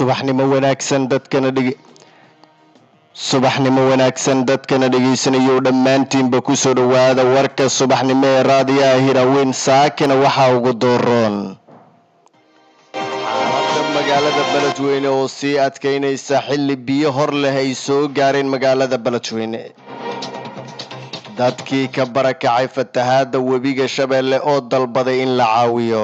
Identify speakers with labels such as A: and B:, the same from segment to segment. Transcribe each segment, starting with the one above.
A: subaxnimo wanaagsan dadkana dhege subaxnimo wanaagsan dadkana dhegaysanayou dhammaantiinba kusoo dhowaada warka subaxnimo ee raadiyaha hiraweyn saakina waxaa ugu dooroon xaaladda magaalada beledweyne oo sii adkaynaysa xilli biyo hor leh ay soo gaareen magaalada beledweyne dadkii ka barakacay fatahaadda webiga shabeelle oo dalbaday in la caawiyo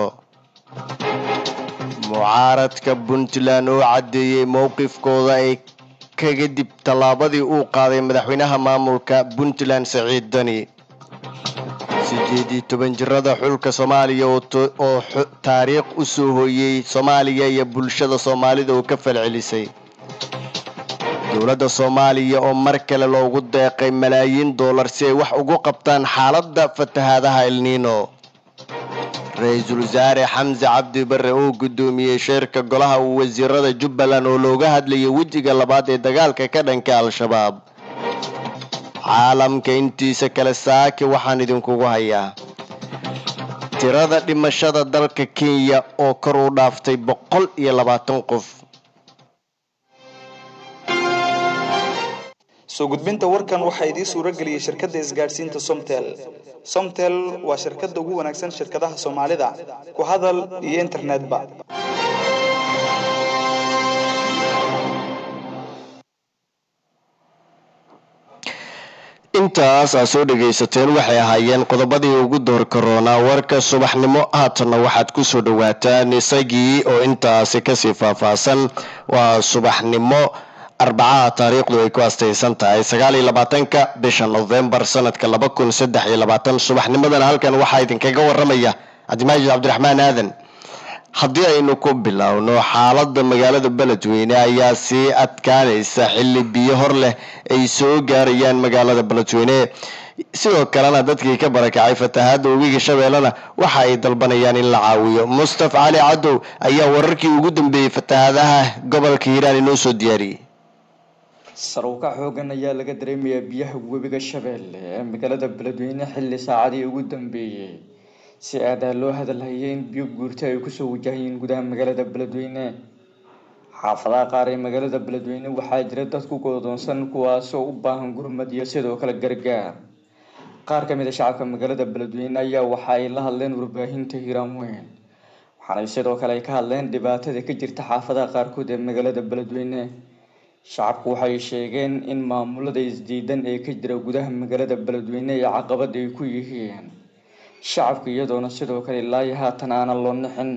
A: mucaaradka puntland oo caddeeyey mowqifkooda ay kaga dib tallaabadii uu qaaday madaxweynaha maamulka puntland saciid dani sideed iyo toban jirada xulka soomaaliya oo taariikh u soo hooyey soomaaliya iyo bulshada soomaalida oo ka falcelisay dowladda soomaaliya oo mar kale loogu deeqay malaayiin dollar si ay wax ugu qabtaan xaaladda fatahaadaha elniino ra-iisul wasaare xamse cabdi bare oo guddoomiyey sheerka golaha wasiirada jubbaland oo looga hadlayay wejiga labaad ee dagaalka ka dhanka al-shabaab caalamka intiisa kale saaki waxaan idinkugu hayaa tirada dhimashada dalka kenya oo kor u dhaaftay boqol iyo labaatan qof
B: soo gudbinta warkan waxaa idiin suuro geliyey shirkadda isgaadhsiinta somtel somtel waa shirkadda ugu wanaagsan shirkadaha soomaalida ku hadal iyo internetba
A: intaas aad soo dhagaysateen waxay ahaayeen qodobadii ugu door karoonaa warka subaxnimo haatanna waxaad kusoo dhawaataan isagii oo intaasi kasii faahfaahsan waa subaxnimo arbacaha taariikhdu ay ku astaysan tahay sagaal iyo labaatanka bisha novembar sanadka laba kun saddex iyo labaatan subaxnimadana halkan waxaa idinkaga waramaya cabdimaajid cabdiraxmaan aadan haddii aynu ku bilowno xaaladda magaalada beledweyne ayaa sii adkaanaysa xilli biyo hor leh ay soo gaarayaan magaalada beledweyne sidoo kalena dadkii ka barakacay fatahaadda webiga shabeellena waxa ay dalbanayaan in la caawiyo mustaf cali cadow ayaa wararkii ugu dambeeyey fatahaadaha gobolka hiiraan inoo soo diyaariyey
C: sarowka xoogan ayaa laga dareemayaa biyaha webiga shabeelle ee magaalada beledweyne xilli saacadii ugu dambeeyey si aadaa loo hadalhayay in biyo guurta ay kusoo wajahayeen gudaha magaalada beledweyne xaafadaha qaar ee magaalada beledweyne waxaa jira dad ku goodoonsan kuwaasoo u baahan gurmad iyo sidoo kale gargaar qaar ka mid a shacabka magaalada beledweyne ayaa waxa ay la hadleen warbaahinta hiiraan weyn waxaanay sidoo kale ay ka hadleen dhibaatada ka jirta xaafadaha qaarkood ee magaalada beledweyne shacabku waxay sheegeen in maamulada isdiidan ee ka jira gudaha magaalada beledweyne ee caqabad ay ku yihiin shacabka iyadoona sidoo kale ilaayo haatan aanan loo nixin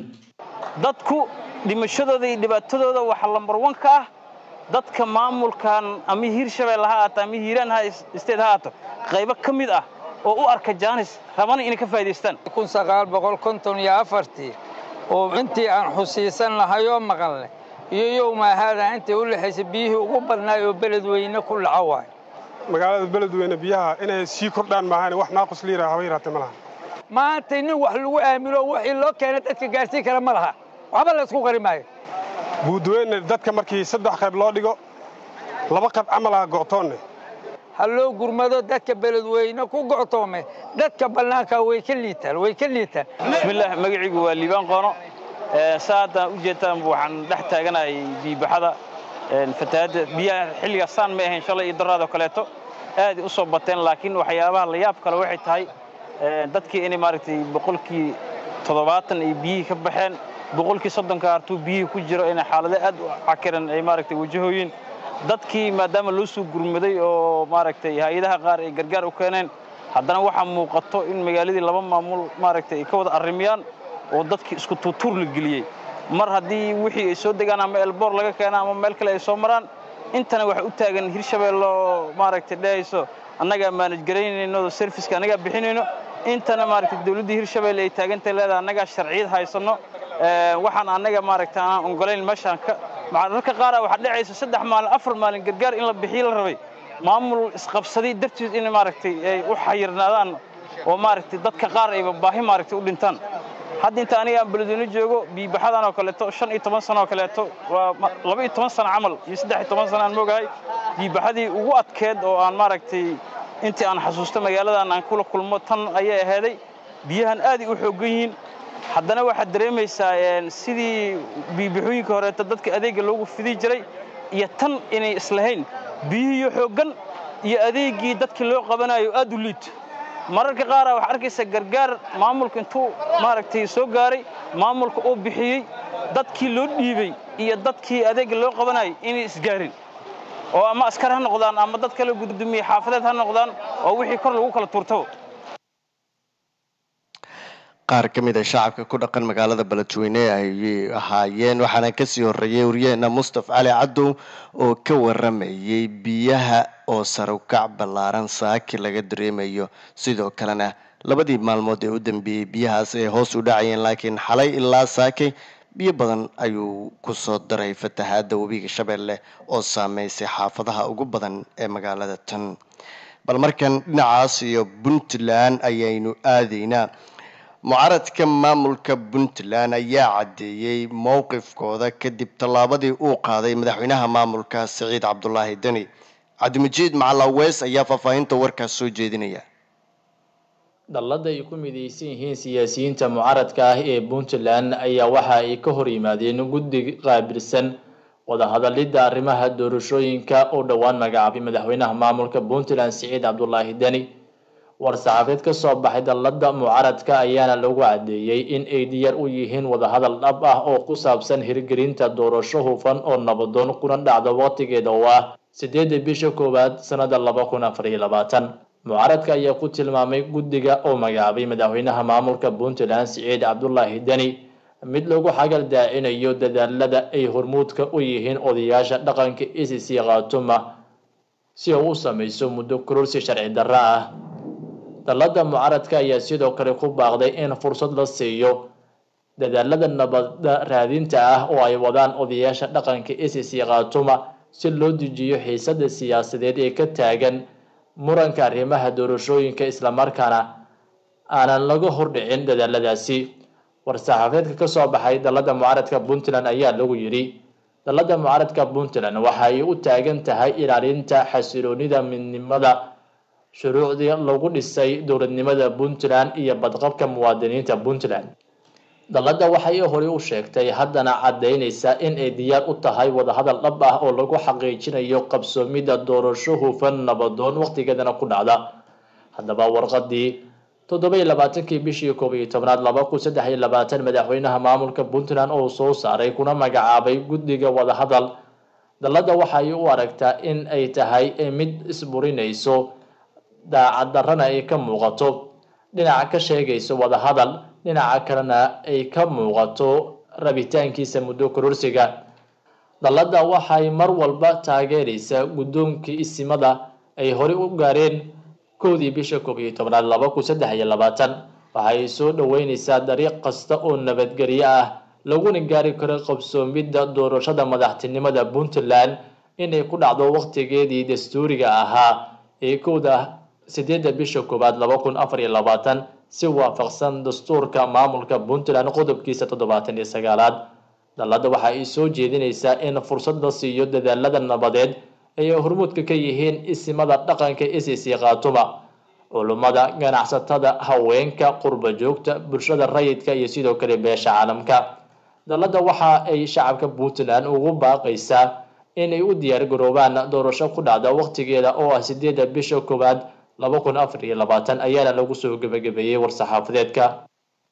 D: dadku dhimashadooda iyo dhibaatadooda waxaa lambar wan ka ah dadka maamulkan ama hiir shabeelle ha aato ama hiiraan ha isteed ha aato qaybo ka mid ah oo u arka jaanis rabana inay ka faa'idaystaan
E: kun sagaal boqol konton iyo afartii oo intii aan xusiisan lahay oo maqanle iyo yowmaahaada intii u lexaysay biyihii ugu badnaay oo beledweyne ku dhaco waay
F: magaalada beledweyne biyaha inay sii kordhaan maahan wax naaqus liira haba yaraatee ma laha
E: maantay nin wax lagu aamino wixii loo keena dadka gaarsiin kara ma laha waxba la isku qari maayo
F: buudweyne dadka markii saddex qayb loo dhigo laba qayb camal ah go'toonne
E: ha loo gurmado dadka beledweyne ku go'toome dadka bannaanka way ka liitaan way ka liitaan
D: bismillaah magaciigu waa liibaan qoono saadaan u jeedtaan waxaan dhex taaganahay biibaxada fatahaadda biyaha xilligaas saan ma ahayn shalay iyo daraadoo kaleeto aaday u soo bateen laakiin waxyaabaha la yaab kale waxay tahay dadkii inay maaragtay boqolkii toddobaatan ay biyihii ka baxeen boqolkii soddonka hartuu biyihii ku jiro inay xaalado aad u cakiran ay maaragtay wajahooyin dadkii maadaama loo soo gurmaday oo maaragtay hay-adaha qaar ay gargaar u keeneen haddana waxaa muuqato in magaaladii laba maamul maaragtay ay ka wada arrimiyaan oo dadkii isku tuutuur la geliyey mar haddii wixii ay soo degaan ama elboor laga keena ama meel kale ay soo maraan intana waxa u taagan hirshabeelle oo maaragtay dhehayso annagaa maanaj garaynayno serviska annagaa bixinayno intana maaragtay dawladdii hirshabeelle ay taagantay leedahay annagaa sharciyad haysanno waxaan annaga maaragtay aanan ogolayn meeshaan ka mararka qaara waxaa dhacaysa saddex maalin afar maalin gargaar in la bixiyo la rabay maamul isqabsaday dartiis in maaragtay ay u xayirnaadaan oo maaragtay dadka qaar ayba baahi maaragtay u dhintaan hadda inta aniga aan beledweyne joogo biibaxadan oo kaleeto shan iyo toban sano oo kaleeto waa laba iyo toban sano camal iyo saddex iyo toban sano aan moogahay biibaxadii ugu adkeed oo aan maaragtay intii aan xasuusto magaaladan aan kula kulmo tan ayay ahaaday biyahan aaday u xooggan yihiin haddana waxaad dareemaysaa sidii biibixooyinka horeeto dadka adeegga loogu fidi jiray iyo tan inay islahayn biyihiiyo xooggan iyo adeeggii dadkii loo qabanayo aad u liito mararka qaara waxaa arkaysa gargaar maamulka intuu maaragtay soo gaaray maamulka uu bixiyey dadkii loo dhiibey iyo dadkii adeegga loo qabanayay inay isgaarin oo ama askar ha noqdaan ama dad kale gudoomiye xaafadeed ha noqdaan oo wixii kor lagu kala tuurtaba
A: qaar ka mid a shacabka ku dhaqan magaalada beledweyne ayay ahaayeen waxaana kasii horeeyey waryaheena mustaf cali cadow oo ka waramayay biyaha oo sarukac ballaaran saaki laga dareemayo sidoo kalena labadii maalmood ee u dambeeyey biyahaas ay hoos u dhacayeen laakiin xalay ilaa saaki biyo badan ayuu kusoo daray fatahaada webiga shabeelle oo saameysay xaafadaha ugu badan ee magaalada tan bal markan dhinacaas iyo puntland ayaynu aadaynaa mucaradka maamulka puntland ayaa caddeeyey mowqifkooda kadib tallaabadii uu qaaday madaxweynaha maamulka siciid cabdulaahi deni cabdimajiid macalaweys ayaa faahfaahinta warkaas soo jeedinaya
G: dhallada ay ku midaysan yihiin siyaasiyiinta mucaradka ah ee puntland ayaa waxa ay ka hor yimaadeen guddi qaabilsan wadahadalidda arrimaha doorashooyinka oo dhowaan magacaabay madaxweynaha maamulka puntland siciid cabdulaahi deni war-saxaabeed ka soo baxay dallada mucaradka ayaana lagu caddeeyey in ay diyaar u yihiin wadahadal dhab ah oo ku saabsan hirgelinta doorasho hufan oo nabadoon kuna dhacda waqtigeeda oo ah sideedda bisha koowaad sannada laba kun afar iyo labaatan mucaradka ayaa ku tilmaamay guddiga oo magacaabay madaxweynaha maamulka puntland siciid cabdulaahi deni mid lagu xagal daacinayo dadaalada ay hormuudka u yihiin odayaasha dhaqanka icc khaatuma si uu u samayso muddo kororsi sharci darro ah dallada mucaradka ayaa sidoo kale ku baaqday in fursad la siiyo dadaalada nabadda raadinta ah oo ay wadaan odayaasha dhaqanka icc khaatuma si loo dejiyo xiisada siyaasadeed ee ka taagan muranka arrimaha doorashooyinka islamarkaana aanan laga hordhicin dadaaladaasi war-saxaafeedka ka soo baxay dallada mucaradka puntland ayaa lagu yidhi dallada mucaradka puntland waxa ay u taagan tahay ilaalinta xasiloonida midnimada shuruucdii lagu dhisay dowladnimada puntland iyo badqabka muwaadiniinta puntland dallada waxay horey u sheegtay haddana caddaynaysa in ay diyaar u tahay wadahadal dhab ah oo lagu xaqiijinayo qabsoomidda doorasho hufan nabadoon waqtigeedana ku dhacda haddaba warqadii toddoba-iyo labaatankii bishii koob iyo tobnaad laba kun saddex iyo labaatan madaxweynaha maamulka puntland oo soo saaray kuna magacaabay guddiga wadahadal dallada waxay u aragtaa in ay tahay mid isburinayso daacad darrana ay ka muuqato dhinaca ka sheegayso wadahadal dhinaca kalena ay ka muuqato rabitaankiisa muddo kororsiga dallada waxay mar walba taageeraysaa guddoonkii isimada ay horey u gaareen kowdii bisha koob iyo tobnaad laba kun saddex iyo labaatan waxay soo dhoweynaysaa dariiq kasta oo nabadgelyo ah laguna gaari karo qabsoomidda doorashada madaxtinimada puntland inay ku dhacdo waqtigeedii dastuuriga ahaa ee kowda sideedda bisha koowaad laba kun afar iyo labaatan si waafaqsan dastuurka maamulka puntland qodobkiisa toddobaatan iyo sagaalaad dallada waxa ay soo jeedinaysaa in fursad la siiyo dadaalada nabadeed ay hormuudka ka yihiin isimada dhaqanka icc khaatuma culummada ganacsatada haweenka qurba joogta bulshada rayidka iyo sidoo kale beesha caalamka dallada waxa ay shacabka puntland ugu baaqaysaa inay u diyaar garoobaan doorasho ku dhacda waqtigeeda oo ah sideedda bisha koowaad laba kun afar iyo labaatan ayaana lagu soo gebagabeeyey war-saxaafadeedka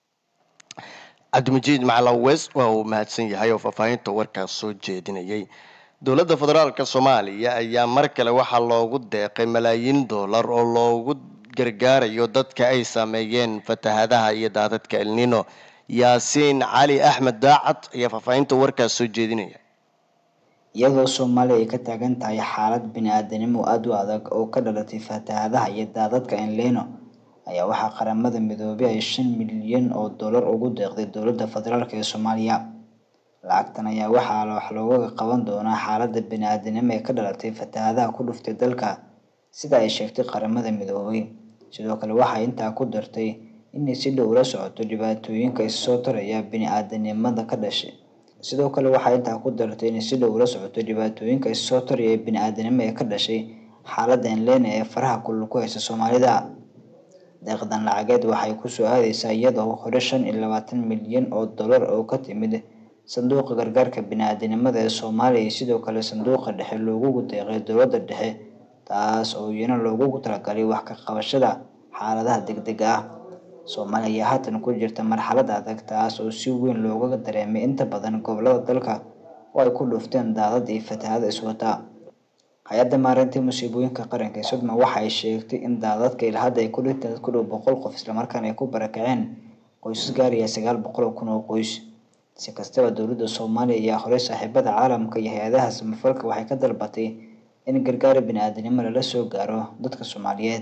A: cabdimajiid macalawes waa uu mahadsan yahay oo faahfaahinta warkaas soo jeedinayay dowladda federaalk soomaaliya ayaa mar kale waxaa loogu deeqay malaayiin dollar oo loogu gargaarayo dadka ay saameeyeen fatahadaha iyo daadadka elnino yaasiin cali axmed daacad ayaa faahfaahinta warkaas soo jeedinaya
H: iyadoo soomaaliya ay ka taagan tahay xaalad bini-aadanimo aada u adag oo ka dhalatay fatahadaha iyo daadadka enleno ayaa waxaa qaramada midoobay ay shan milyan oo dollar ugu deeqday dowladda federaalk ee soomaaliya lacagtan ayaa waxaa wax looga qaban doonaa xaaladda bini-aadanimo ee ka dhalatay fatahadaha ku dhuftay dalka sida ay sheegtay qaramada midoobay sidoo kale waxay intaa ku dartay inay si dhow la socoto dhibaatooyinka issoo taraya bini-aadanimada ka dhashay sidoo kale waxay intaa ku dartay inay si dhow la socoto dhibaatooyinka issoo taraya bini-aadanimo ee ka dhashay xaaladda enlena ee faraha kulul ku haysa soomaalida deeqdan lacageed waxay kusoo aadeysaa iyadoo hore shan iyo labaatan milyan oo dollar oo ka timid sanduuqa gargaarka bini-aadanimada ee soomaaliya iyo sidoo kale sanduuqa dhexe loogugu deeqay dowladda dhexe taas oo iyana loogugu talagalay wax ka qabashada xaaladaha degdega ah soomaaliya ayaa haatan ku jirta marxalad adag taas oo si weyn looga dareemay inta badan gobolada dalka oo ay ku dhuufteen daadad iyo fatahaado iswata hay-adda maareynta musiibooyinka qaranka ee sodma waxa ay sheegtay in daadadka ilaa hadda ay ku dhinteen dad ku dhow boqol qof islamarkaana ay ku barakaceen qoysas gaaraya sagaal boqol oo kun oo qoys si kastaba dowladda soomaaliya ayaa horey saaxiibada caalamka iyo hay-adaha samafalka waxay ka dalbatay in gargaar bini-aadanimo lala soo gaaro dadka soomaaliyeed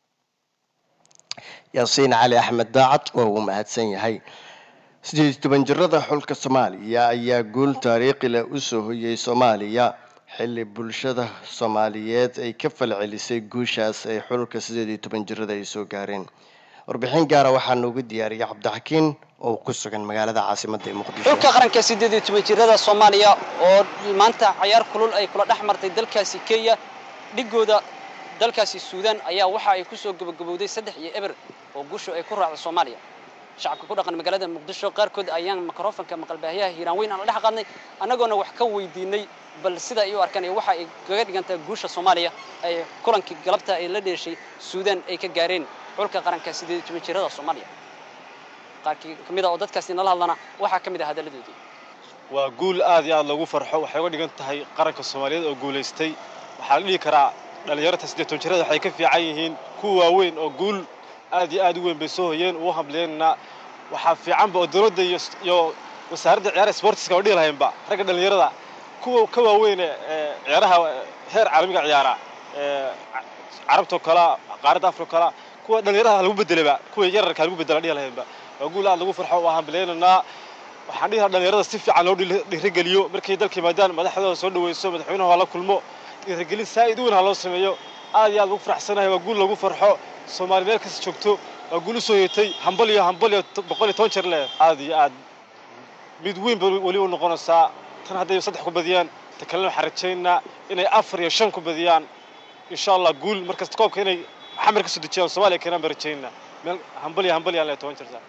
A: yaasiin cali axmed daacad waa uu mahadsan yahay sideed iyo toban jirada xulka soomaaliya ayaa guul taariikhi leh usoo hoyay soomaaliya xilli bulshada soomaaliyeed ay ka falcelisay guushaas ay xulka sideed iyo toban jirada ay soo gaareen warbixin gaara waxaa noogu diyaariyay cabdixakiin oo ku sugan magaalada caasimadda ee muqdisho
I: xulka qaranka sideed iyo toban jirada soomaaliya oo maanta cayaar kulul ay kula dhex martay dalkaasi kenya dhigooda dalkaasi suudaan ayaa waxa ay kusoo gabagabowday saddex iyo eber oo guushu ay ku raacday soomaaliya shacabka ku dhaqan magaalada muqdisho qaarkood ayaan mikrofonka maqalbaahiyaha hiiraan weyn aan la dhex qaadnay annagoona wax ka weydiinay bal sida ay u arkaan iyo waxa ay kaga dhigantaa guusha soomaaliya ay kulankii galabta ay la dheeshay suudaan ay ka gaareen xulka qaranka sideed iyo toban jirada soomaaliya qaarkii ka mid a oo dadkaasi nala hadlana waxaa ka mid ah hadalladoodii
J: waa guul aad iyo aad loogu farxo waxay uga dhigan tahay qaranka soomaaliyeed oo guulaystay waxaa la dhihi karaa dhallinyarta siddeed toban jirada waxay ka fiican yihiin kuwa waaweyn oo guul aad iyo aad u weyn bay soo hoyeen ugu hamleynana waxaa fiicanba oo dowladda iyo iyo wasaaradda ciyaaraha sportiska oo dhihi lahaynba ragga dhallinyarada kuwa ka waaweyn ee ciyaaraha heer caalamiga ciyaara ee carabtoo kala qaaradda afrika kala kuwa dhallinyarada lagu bedelaba kuwa yararka lagu bedela dhihi lahaynba waa guul aad lagu farxo waa hamleynanaa waxaan dhihi lahaa dhallinyarada si fiican loo dhiirigeliyo markay dalka yimaadaan madaxdooda soo dhaweyso madaxweynaha waa la kulmo dhiirigelin saa'id weyn ha loo sameeyo aad iyo aad lagu faraxsanahay waa guul lagu farxo soomaali meel kasta joogto waa guul u soo yeetay hambal iyo hambal iyo boqol iyo toban jeer leh aad iyo aad mid weyn ba weli u noqonaysaa tan hadday saddex ku badiyaan ta kalena waxaan rajaynaa inay afar iyo shan ku badiyaan insha allah guul markasta koobka inay xamar ka soo dejiyaan soomaaliya keenaan baan rajaynaa meel hambal iyo hambal yaan leh toban jeer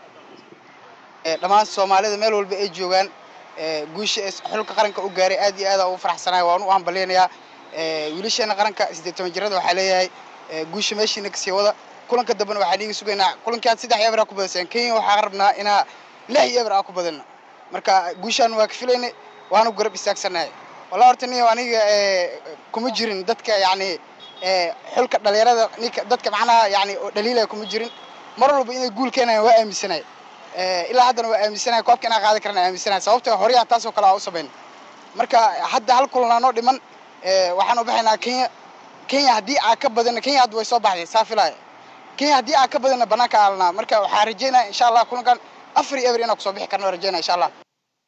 K: dhammaan soomaalida meel walba ay joogaan guusha ee xulka qaranka u gaaray aad iyo aad ugu faraxsanahay waan u hambaleynayaa wiilasheena qaranka siddeed toban jirada waxaa leeyahay guusha meeshiina kasii wada kulanka dambena waxaan iiga sugaynaa kulankaad saddex eber aa ku badaseen kenya waxaa rabnaa inaa lix eber aa ku badano marka guushaan waa ka filaynay waanu garab istaagsanahay wallah horta niyo aniga kuma jirin dadka yacni xulka dhalinyarada ninka dadka macnaha yani oo dhaliilaya kuma jirin mar walba inay guul keenayaan waa aaminsanahay ilaa haddana waa aaminsanahay koobka inaan qaadan karana aaminsanahay sababtoo horyaa taasoo kale aa u samayn marka hadda hal kulanaa noo dhiman waxaan u baxaynaa kenya kenya haddii aa ka badana kenya hadda way soo baxday saa filaya kenya haddii aa ka badana banaanka aalanaa marka waxaan rajaynaya insha allah kulankan afar iyo eber inaan kusoo bixi karno rajaynaya insha allah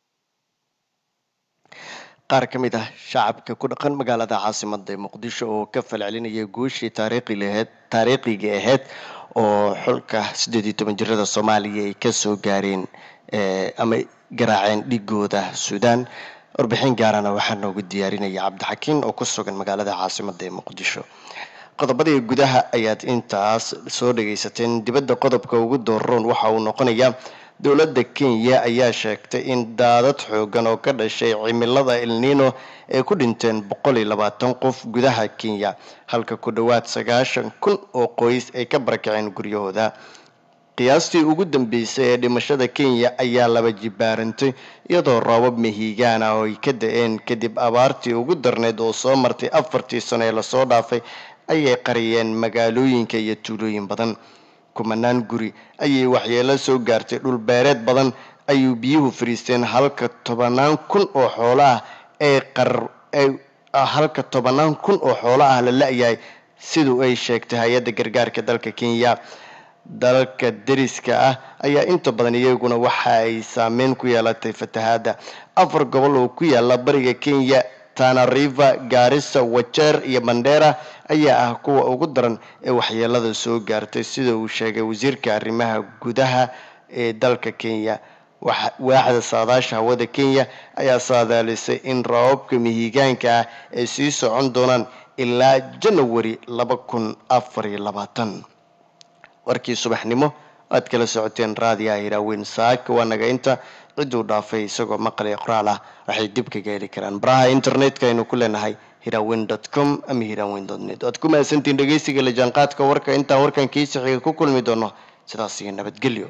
A: qaar ka mid ah shacabka ku dhaqan magaalada caasimada ee muqdisho oo ka falcelinaya guushii taariikhi laheyd taariikhiga ahayd oo xulka siddeed iyo toban jirada soomaaliya ay kasoo gaareen ama garaaceen dhigooda suudaan warbixin gaarana waxaa noogu diyaarinaya cabdixakiin oo ku sugan magaalada caasimada ee muqdisho qodobadii gudaha ayaad intaas soo dhagaysateen dibadda qodobka ugu dooroon waxa uu noqonayaa dowladda kenya ayaa sheegtay in daadad xoogan oo ka dhashay cimilada elnino ay ku dhinteen boqol iyo labaatan qof gudaha kenya halka ku dhowaad sagaashan kun oo qoys ay ka barakaceen guryahooda qiyaastii ugu dambeysay ee dhimashada kenya ayaa laba jibaarantay iyadoo roobab mahiigaan ah oo ay ka da-een kadib abaartii ugu darneyd oo soo martay afartii sano ee lasoo dhaafay ayay qariyeen magaalooyinka iyo tuulooyin badan kumanaan guri ayay waxyeelo soo gaartay dhul beereed badan ayuu biyuhu fariisteen halka tobanaan kun oo xoolo ah ay qar halka tobanaan kun oo xoolo ah la la-yahay siduu ay sheegtay hay-adda gargaarka dalka kenya dalalka deriska ah ayaa inta badan iyaguna waxa ay saameyn ku yeelatay fatahaada afar gobol oo ku yaala bariga kenya tana river gaarisa wajeer iyo mandera ayaa ah kuwa ugu daran ee waxyeelada soo gaartay sida uu sheegay wasiirka arrimaha gudaha ee dalka kenya waaxda saadaasha hawada kenya ayaa saadaalisay in rababka mihigaanka ah ay sii socon doonaan ilaa janawari laba kun afar iyo labaatan warkii subaxnimo aad kala socoteen raadiyaha hiraaweyn saak waa naga inta cidduu dhaafay isagoo maqli qoraal ah waxay dib kaga heli karaan baraha internetka aynu ku leenahay hiraaweyn dot com ama hiraaweyn dot net waad ku mahadsantiin dhegeysiga la jaanqaadka warka intaan warkan kiisi xiga ku kulmi doono sidaas iyo nabadgelyo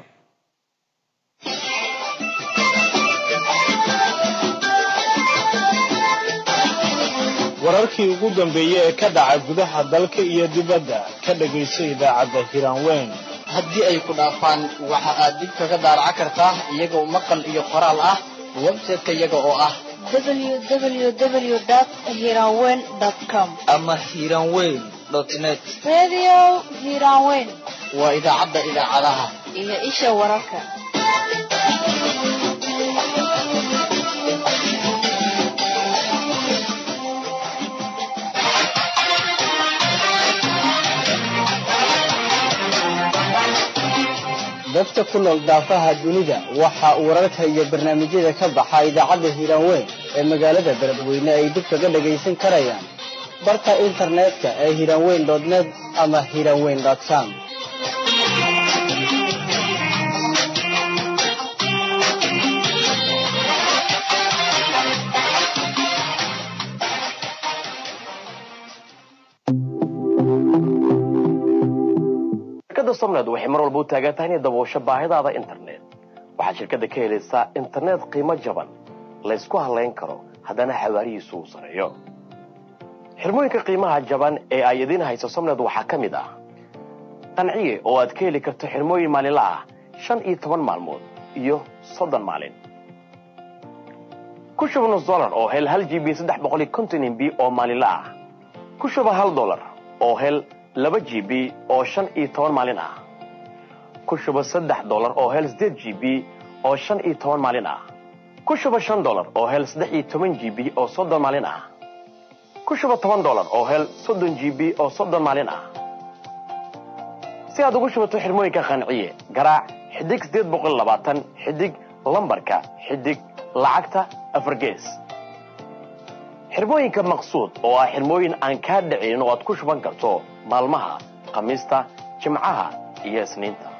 L: wararkii ugu dambeeyey ee ka dhaca gudaha dalka iyo dibadda ka dhagayso idaacadda hiraanweyn
M: haddii ay ku dhaafaan waxa aad dib kaga daaraca kartaa iyagoo maqal iyo qoraal ah website-ka iyaga oo ah
N: www.hiranweyn.com
M: ama hiranweyn net
N: Radio Hiranweyn
M: waa idaacadda idaacadaha
N: iyo isha wararka.
O: dadka ku nool daafaha dunida waxa uu wararka iyo barnaamijyada ka baxa idaacadda hiiraanweyn ee magaalada beledweyne ay dib kaga dhagaysan karayaan barka internetka ee hiiraanweyn net ama hiiraanweyn com
P: shirkadda somned waxay mar walba u taagan tahay inay daboosho baahidaada internet waxaad shirkadda ka helaysaa internet qiimo jaban laysku halayn karo haddana xawaarihiisu uu sareeyo xirmooyinka qiimaha jaban ee ay idiin hayso somned waxaa ka mid ah qanciye oo aad ka heli karto xirmooyin maalinla ah shan iyo toban maalmood iyo soddon maalin ku shuba nus dolar oo hel hal g b saddex boqol iyo konton mb oo maalinla ah ku shuba hal dolar oo hel laba g b oo shan iyo toban maalin ah ku shuba saddex dolar oo hel sideed g b oo shan iyo toban maalin ah ku shuba shan dolar oo hel saddex iyo toban g b oo soddon maalin ah ku shuba toban dolar oo hel soddon g b oo soddon maalin ah si aad ugu shubato xirmooyinka qanciye garaac xidig sideed boqol labaatan xidig lambarka xidig lacagta afar gees xirmooyinka maqsuud oo ah xirmooyin aan kaa dhicin oo aad ku shuban karto maalmaha khamiista jimcaha iyo isniinta